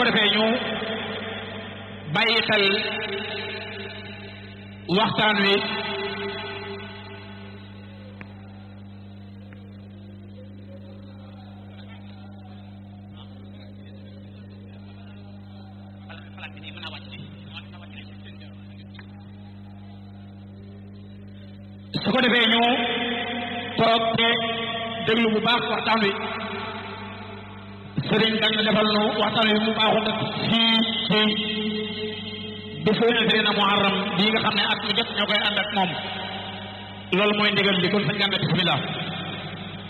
ko defee ñu bàyyi xel waxtaan wi su ko defee ñu toog te déglu bu baax waxtaan wi sëriñ dañ defal nu waxtaan wi mu baaxul nag fii ci bisu na muharram bii nga xam ne at mu jot ñoo koy ànd ak moom loolu mooy ndigal li kon sañ gànna bismillah